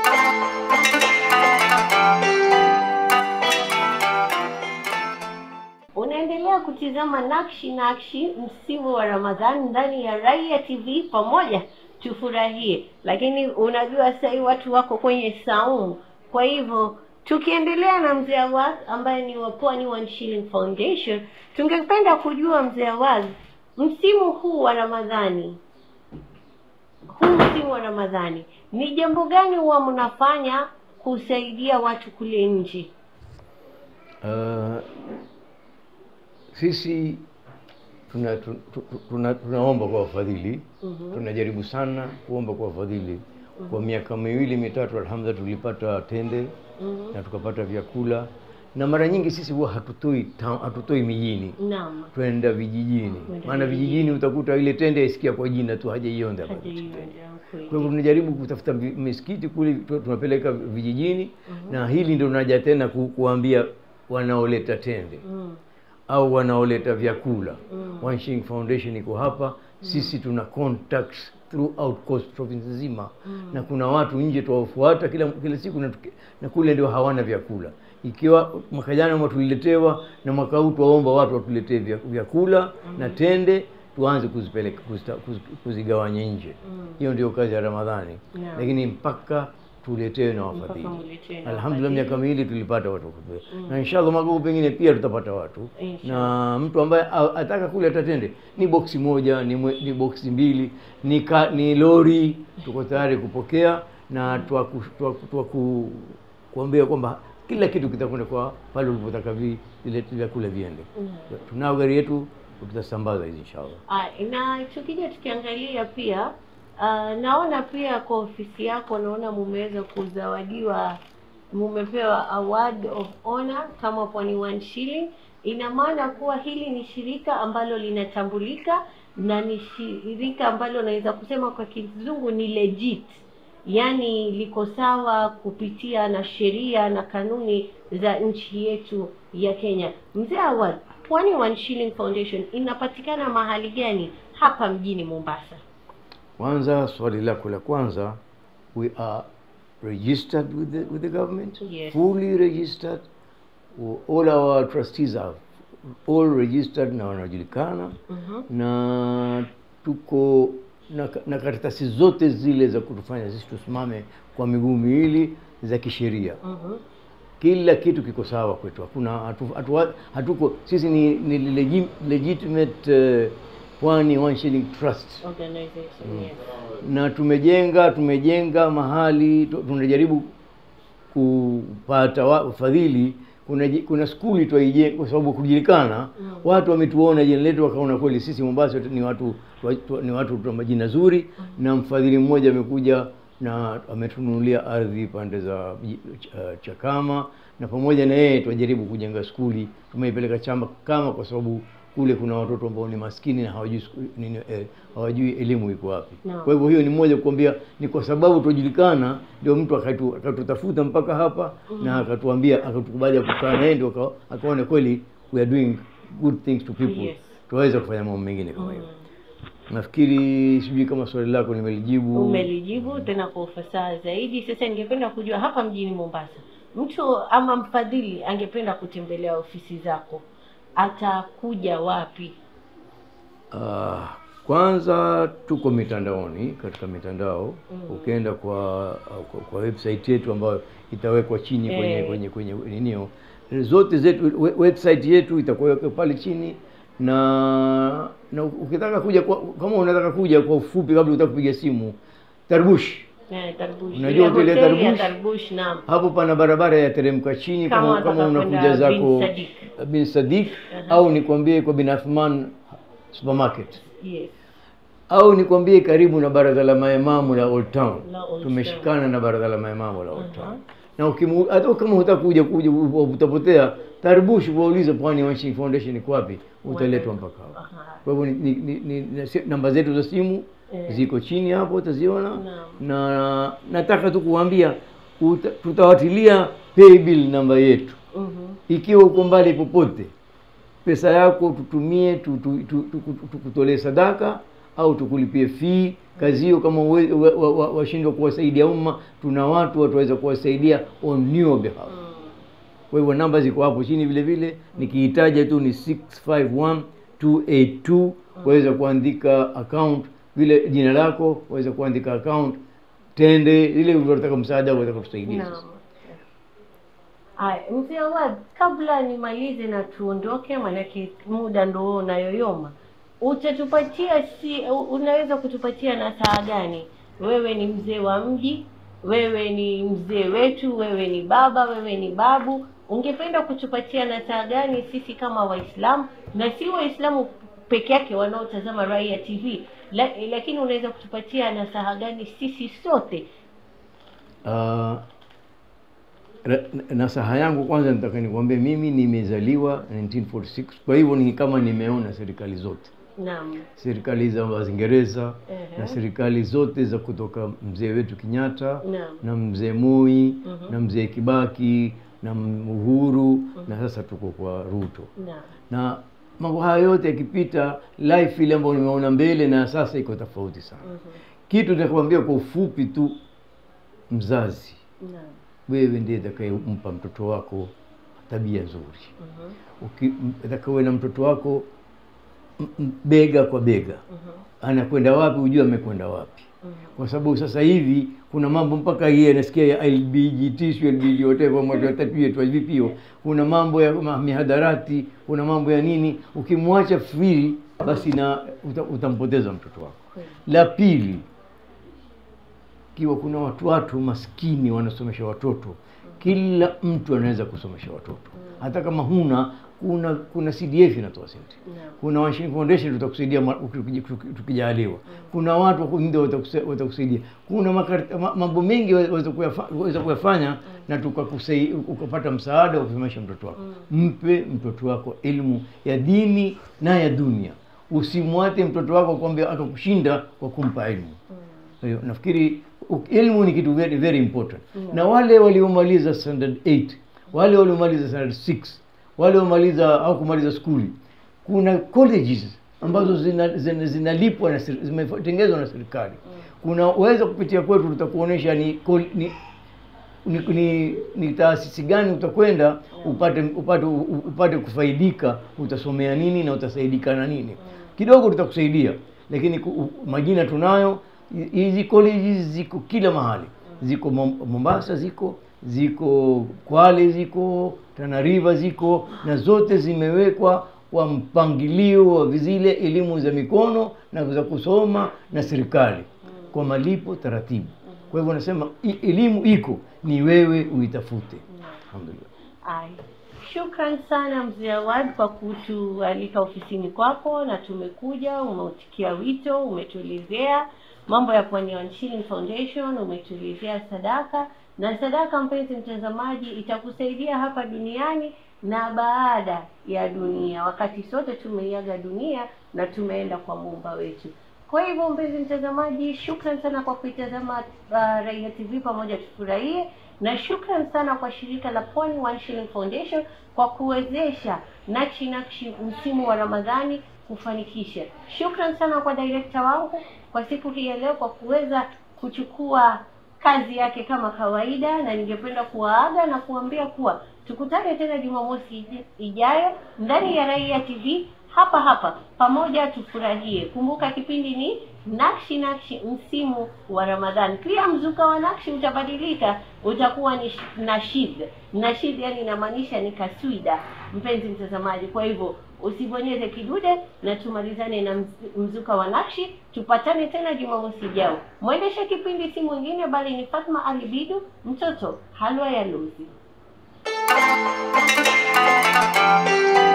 Unaendelea kutizama Nakshi Nakshi, msimu wa Ramadhani ndani ya Raia TV. Pamoja tufurahie, lakini unajua sasa hivi watu wako kwenye saumu. Kwa hivyo tukiendelea na mzee Awaz ambaye ni wa Pwani One Shilling Foundation, tungependa kujua mzee Awaz, msimu huu wa Ramadhani, huu msimu wa Ramadhani, ni jambo gani huwa mnafanya kusaidia watu kule nje? Uh, sisi tuna, tu- tu- tuna, tunaomba kwa wafadhili Mhm. tunajaribu sana kuomba kwa wafadhili kwa miaka miwili mitatu alhamdulillah tulipata tende Mhm. na tukapata vyakula na mara nyingi sisi huwa hatutoi ta- hatutoi mijini Naam. twenda vijijini Kwenda maana vijijini. vijijini utakuta ile tende aisikia kwa jina tu hajaionda bado. Hajaionja, kweli. kwa hivyo tunajaribu kutafuta vi- misikiti kule tu- tunapeleka vijijini na hili ndio tunaja tena ku, kuambia wanaoleta tende Mm. au wanaoleta vyakula Mm. One Shilling Foundation iko hapa sisi tuna contacts throughout coast province nzima na kuna watu nje tuwafuata kila kila siku na, tuki- na kule ndio hawana vyakula ikiwa mwaka jana mwa tuliletewa na mwaka huu tuwaomba watu watuletee vya- vyakula na tende tuanze kuzipeleka kuzita- kuz- kuzigawanya nje hiyo ndio kazi ya Ramadhani Naam. lakini mpaka tuletewe na wafadhili muletewe na alhamdulillah wafadhili. miaka miwili tulipata watu kupe na inshallah mwaka huu pengine pia tutapata watu Inshallah. na mtu ambaye a- ataka kule atatende ni boksi moja ni, mwe, ni boksi mbili ni, ka, ni lori tuko tayari kupokea na twaku, twaku, twaku, kuambia kwamba kila kitu kitakwenda kwa pale ulipotaka vi- vile vyakula viende tunao gari yetu tutasambaza hizi inshallah Ah, na tukija tukiangalia pia ah, naona pia kwa ofisi yako naona mumeweza kuzawadiwa mumepewa award of honor kama Pwani One Shilling. Ina maana kuwa hili ni shirika ambalo linatambulika na ni shirika ambalo naweza kusema kwa kizungu ni legit, yaani liko sawa kupitia na sheria na kanuni za nchi yetu ya Kenya. Mzee Awad, Pwani One Shilling Foundation inapatikana mahali gani hapa mjini Mombasa? kwanza swali lako la kwanza we are registered with the, with the government Yes. fully registered all our trustees are all registered na wanajulikana Mhm. na tuko na, na karatasi zote zile za kutufanya sisi tusimame kwa miguu miwili za kisheria Mhm. kila kitu kiko sawa kwetu hakuna hatu, hatu, hatuko sisi ni, ni legi- legitimate uh, pwani one shilling trust Organization, yes. na tumejenga tumejenga mahali tu- tunajaribu kupata wa- ufadhili kuna ji- kuna skuli twaijenga kwa sababu kujulikana Mm. watu wametuona jina letu wakaona kweli sisi Mombasa ni watu twa- twa- ni watu tuna majina zuri na mfadhili mmoja amekuja na ametununulia ardhi pande za ji- ch- Chakama na pamoja na yeye twajaribu kujenga skuli tumeipeleka chama kama kwa sababu kule kuna watoto ambao ni maskini na hawajui sku- nini, eh, hawajui elimu iko wapi Naam. kwa hivyo hiyo ni moja kuambia ni kwa sababu tujulikana ndio mtu akatu- akatutafuta mpaka hapa na akatuambia akatukubali kukaa na yeye ndio aka- akaona kweli we are doing good things to people Yes. tuwaweza kufanya mambo mengine kama hiyo nafikiri sijui kama swali lako nimelijibu Umelijibu tena kwa ufasaha zaidi. Sasa ningependa kujua hapa mjini Mombasa, mtu ama mfadhili angependa kutembelea ofisi zako, atakuja wapi? Ah, kwanza tuko mitandaoni katika mitandao ukienda kwa, kwa kwa website yetu ambayo itawekwa chini kwenye Eh. kwenye kwenye ninio zote zetu we- website yetu itakuwa pale chini na na ukitaka kuja kwa, kama unataka kuja kwa ufupi kabla utaka kupiga simu Tarbush Eh, Tarbush. Unajua Ile hoteli ya hoteli ya Tarbush? Tarbush, naam. hapo pana barabara ya teremka chini Kama kama, unataka kama unakuja kwenda zako Bin Sadik. bin Sadik au nikwambie kwa bin Athman supermarket Yes. au nikwambie karibu na baraza la maimamu la Old Town. La Old Tumeshikana na baraza la maimamu la Old Town. Na ukimu, hata kama hutaka kuja kuja u- utapotea, Tarbush waulize Pwani One Shilling Foundation iko wapi, utaletwa mpaka hapo. Aha. Kwa hivyo ni, ni, ni, ni, ni, namba zetu za simu Eh. ziko chini hapo utaziona, Naam. na nataka tu kuambia uta- tutawatilia pay bill namba yetu Mhm. ikiwa uko mbali popote, pesa yako tutumie tu- tu- tu- tu- tu- tukutolee sadaka au tukulipie fee kazi hiyo kama uwe- wa- wa- wa- washindwa kuwasaidia umma tuna watu wataweza kuwasaidia on your behalf kwa hivyo namba ziko hapo chini vile vile nikiitaja tu ni 651282 waweza kuandika account vile jina lako waweza kuandika account tende ile unataka msaada waweza kutusaidia Naam. sasa Haya, mzee Awad, kabla nimalize na tuondoke, maanake muda ndo huo unayoyoma, utatupatia si, unaweza kutupatia nasaha gani? Wewe ni mzee wa mji, wewe ni mzee wetu, wewe ni baba, wewe ni babu, ungependa kutupatia nasaha gani sisi kama Waislamu, na si Waislamu peke yake wanaotazama Raia TV la, lakini unaweza kutupatia nasaha gani sisi sote? Ah, ra- nasaha yangu kwanza nataka nikwambie mimi nimezaliwa 1946 kwa hivyo ni kama nimeona serikali zote Naam. serikali za waingereza Ehe. na serikali zote za kutoka mzee wetu kenyatta Naam. na mzee moi Mhm. na mzee kibaki na M- uhuru na sasa tuko kwa ruto Naam. na mambo haya yote yakipita life ile ambayo nimeona mbele na sasa iko tofauti sana Mhm. kitu nitakwambia kwa ufupi tu mzazi Naam. wewe ndiye atakayempa mtoto wako tabia nzuri Mhm. Uki- m- atakawe na mtoto wako m- m- bega kwa bega Mhm. anakwenda wapi ujue amekwenda wapi Mhm. kwa sababu sasa hivi kuna mambo mpaka hii anasikia ya LBGT sio LBG whatever mwatu watatu yetu vipio kuna mambo ya ma- mihadarati kuna mambo ya nini ukimwacha free basi na uta, utampoteza mtoto wako Kweli. la pili kiwa kuna watu watu maskini wanasomesha watoto kila mtu anaweza kusomesha watoto hata kama huna kuna kuna CDF inatoa senti Naam. kuna Washington Foundation tutakusaidia ma- uki- tuki- tukijaliwa kuna watu wako nje watakusa- watakusaidia kuna makar- ma- mambo mengi waweza kuyafa- waweza kuyafanya na tukakusai ukapata msaada wa kusomesha mtoto wako mpe mtoto wako elimu ya dini na ya dunia usimwate mtoto wako kwamba akakushinda kwa kumpa elimu kwa hiyo nafikiri u- elimu ni kitu very, very important na wale waliomaliza standard 8 wale waliomaliza standard 6 wale waliomaliza au kumaliza skuli kuna colleges ambazo zinalipwa zina, zinalipwa na seri- zimetengenezwa na serikali kuna uweza kupitia kwetu tutakuonyesha ni, kol- ni ni, ni, ni taasisi gani utakwenda upate upate upate kufaidika utasomea nini na utasaidika na nini kidogo tutakusaidia lakini ku- u- majina tunayo Hi- hizi colleges ziko kila mahali ziko Mom- mombasa ziko ziko kwale ziko Tana River ziko na zote zimewekwa kwa mpangilio wa zile elimu za mikono na za kusoma na serikali kwa malipo taratibu kwa hivyo nasema i- elimu iko ni wewe uitafute alhamdulillah Ai. Shukran sana mzee Awad kwa kutualika ofisini kwako, na tumekuja, umeutikia wito, umetuelezea mambo ya Pwani One Shilling Foundation, umetuelezea sadaka na sadaka, mpenzi mtazamaji, itakusaidia hapa duniani na baada ya dunia, wakati sote tumeiaga dunia na tumeenda kwa muumba wetu. Kwa hivyo mpenzi mtazamaji, shukran sana kwa kuitazama uh, Raia TV pamoja tufurahie, na shukran sana kwa shirika la Pwani One Shilling Foundation kwa kuwezesha Nakshi Nakshi msimu wa Ramadhani kufanikisha. Shukran sana kwa director wangu kwa siku hii ya leo kwa kuweza kuchukua kazi yake kama kawaida, na ningependa kuwaaga na kuambia kuwa tukutane tena Jumamosi ij- ijayo ndani ya Raia TV hapa hapa pamoja tufurahie. Kumbuka kipindi ni Nakshi Nakshi msimu wa Ramadhani. Pia mzuka wa Nakshi utabadilika, utakuwa ni sh- nashid. Nashid yani inamaanisha ni kaswida, mpenzi mtazamaji. Kwa hivyo usibonyeze kidude na tumalizane na mz- mzuka wa Nakshi. Tupatane tena Jumamosi ijao. Mwendesha kipindi si mwingine bali ni Fatma Ali Bidu, mtoto halwa ya Luzi.